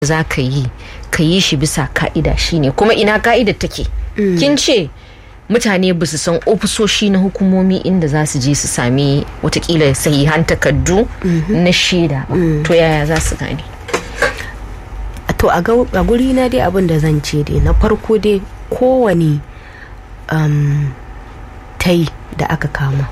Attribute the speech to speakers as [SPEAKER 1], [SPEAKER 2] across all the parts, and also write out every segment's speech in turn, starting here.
[SPEAKER 1] za ka yi ka yi shi bisa ka'ida shine kuma ina ka'idar take kin ce mutane ba su san ofisoshi na hukumomi inda za su je su sami watakila sahihan takardu na shaida ba to yaya za su gane
[SPEAKER 2] to a guri na dai abin da zan ce dai na farko dai kowane um, tai da aka kama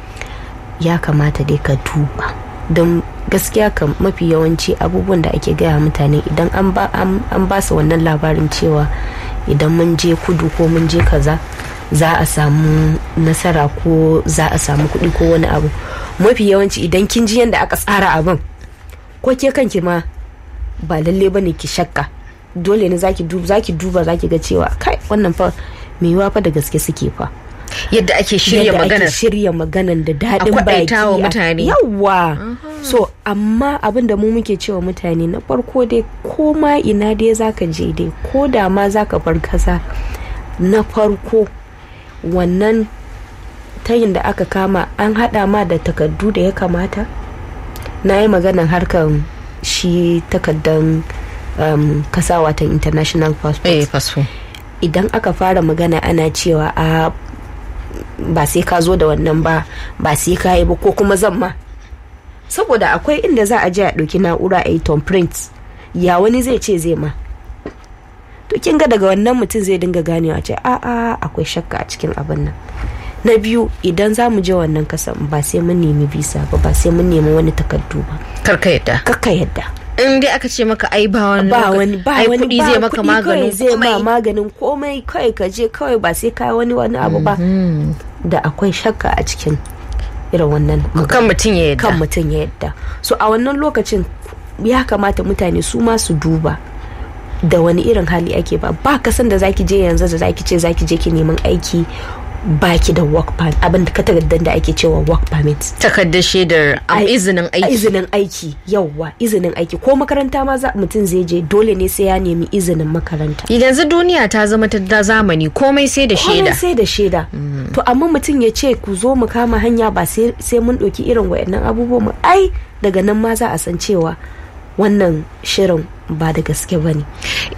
[SPEAKER 2] ya kamata dai ka duba don gaskiya kan mafi yawanci abubuwan da ake gaya mutane idan an ba su wannan labarin cewa idan mun je kudu ko mun je kaza za a samu nasara ko za a samu kuɗi ko wani abu mafi yawanci idan kin ji yadda aka tsara abin ko ke kanki ma ba lalle bane ki shakka dole ne zaki duba zaki duba zaki ga cewa kai wannan fa me yiwa fa da gaske suke fa
[SPEAKER 1] yadda ake shirya maganar
[SPEAKER 2] shirya maganar da daɗin baki
[SPEAKER 1] wa mutane
[SPEAKER 2] yawa so amma abin da mu muke cewa mutane na farko dai ko ma ina dai zaka je dai ko da ma zaka bar kasa na farko wannan tayin da aka kama an hada ma da takardu da ya kamata na yi maganar harkar shi takardan um, kasa watan international passport
[SPEAKER 1] eh passport
[SPEAKER 2] idan aka fara magana ana cewa a ba sai ka zo da wannan ba ba sai ka yi ba ko kuma zan ma saboda akwai inda za a je a ɗauki na'ura a yi print ya wani zai ce zai ma to kin ga daga wannan mutum zai dinga ganewa ce a a akwai shakka a cikin abin nan na biyu idan za mu je wannan kasan ba sai mun nemi bisa ba ba sai mun nemi wani takardu ba
[SPEAKER 1] karka yadda
[SPEAKER 2] kakka yadda
[SPEAKER 1] in dai aka ce maka ai ba wani
[SPEAKER 2] ba wani ba
[SPEAKER 1] ai
[SPEAKER 2] wani
[SPEAKER 1] kuɗi
[SPEAKER 2] ba
[SPEAKER 1] zai maka
[SPEAKER 2] kuɗi
[SPEAKER 1] maganin
[SPEAKER 2] kawai zai ma
[SPEAKER 1] komai.
[SPEAKER 2] maganin komai kawai ka je kawai ba sai ka wani wani abu ba da akwai shakka a cikin irin wannan magana.
[SPEAKER 1] kan mutum ya yadda
[SPEAKER 2] kan mutum ya yadda so a wannan lokacin ya kamata mutane su ma su duba da wani irin hali ake ba ba kasan da zaki je yanzu da zaki ce zaki je ki neman aiki baki da work permit abin da takardar da ake cewa work permit
[SPEAKER 1] takardar shaidar am
[SPEAKER 2] Ai-
[SPEAKER 1] izinin aiki
[SPEAKER 2] izinin aiki yawwa izinin aiki ko makaranta ma za mutum zai je dole ne sai ya nemi izinin makaranta
[SPEAKER 1] yanzu duniya ta zama ta da zamani komai sai da
[SPEAKER 2] komai
[SPEAKER 1] shaida
[SPEAKER 2] sai da shaida to amma mutum ya ce ku zo mu kama hanya ba sai sai mun ɗauki irin wayannan abubuwan mu ai daga nan ma za a san cewa wannan shirin ba da gaske ba ne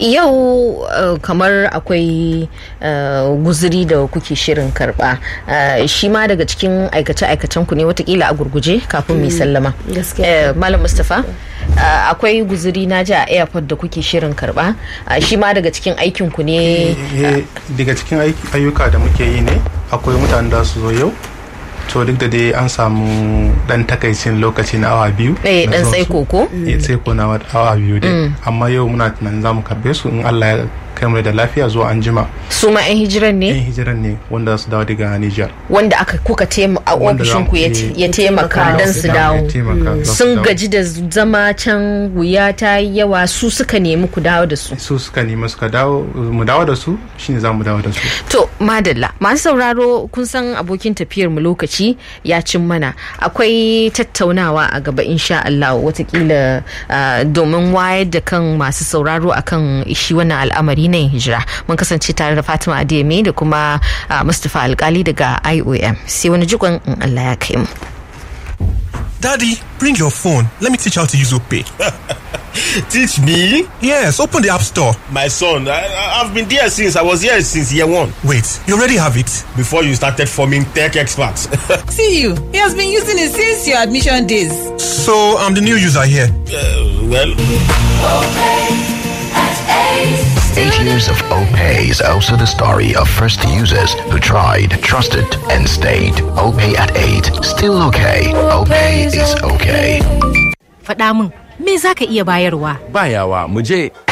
[SPEAKER 1] yau uh, kamar akwai uh, guzuri da kuke shirin karba uh, shi ma daga cikin aikace-aikacen ku ne watakila a gurguje kafin mai sallama
[SPEAKER 2] gaskiya.
[SPEAKER 1] Eh, malam mustapha uh, akwai guzuri na ji a airport da kuke shirin karba uh, shi ma daga cikin aikin ku ne
[SPEAKER 3] Eh, daga cikin aiki- ayyuka da muke yi ne akwai mutanen da su zo yau to duk da dai an samu dan takaicin lokaci na awa biyu
[SPEAKER 1] eh,
[SPEAKER 3] na
[SPEAKER 1] dan
[SPEAKER 3] zuwan su.
[SPEAKER 1] tsaiko ko
[SPEAKER 3] Eh, tsaiko na wa- awa biyu dai amma yau muna tunanin za mu karbe su in allah ya kai mu da lafiya zuwa an jima
[SPEAKER 1] su ma 'yan hijiran ne
[SPEAKER 3] yan hijiran ne wanda su dawo daga niger
[SPEAKER 1] wanda aka kuka tema a
[SPEAKER 3] Wanda za
[SPEAKER 1] ofishin
[SPEAKER 3] mu-
[SPEAKER 1] ku ya
[SPEAKER 3] eh,
[SPEAKER 1] ya taimaka don su dawo
[SPEAKER 3] Ya taimaka, za su
[SPEAKER 1] sun
[SPEAKER 3] dawo.
[SPEAKER 1] gaji da zama can wuya ta yi yawa su suka nemi ku dawo da su
[SPEAKER 3] su suka nemi suka dawo mu dawo da su shine za mu dawo da su
[SPEAKER 1] To, madalla, masu sauraro kun san abokin tafiyar mu lokaci ya cin mana. Akwai tattaunawa a gaba insha Allah watakila ah, domin wayar da kan masu sauraro akan shi wannan al'amari na yin hijira. Mun kasance tare da Fatima Adeyemi da kuma ah, Mustapha Alkali daga IOM. Sai wani jikon in Allah ya kai mu.
[SPEAKER 4] Daddy, bring your phone. Let me teach how to use OPay.
[SPEAKER 5] Teach me?
[SPEAKER 4] Yes, open the App Store.
[SPEAKER 5] My son, I, I- I've been there since I was here since year one.
[SPEAKER 4] Wait, you already have it?
[SPEAKER 5] Before you started forming tech experts.
[SPEAKER 6] See you. He has been using it since your admission days.
[SPEAKER 4] So I'm the new user here.
[SPEAKER 5] Uh, well,
[SPEAKER 7] Eight years of OPay is also the story of first users who tried, trusted, and stayed. OPay at 8. Still okay. OPay is okay.
[SPEAKER 8] Faɗa min, me za ka iya bayarwa?
[SPEAKER 9] bayawa mu je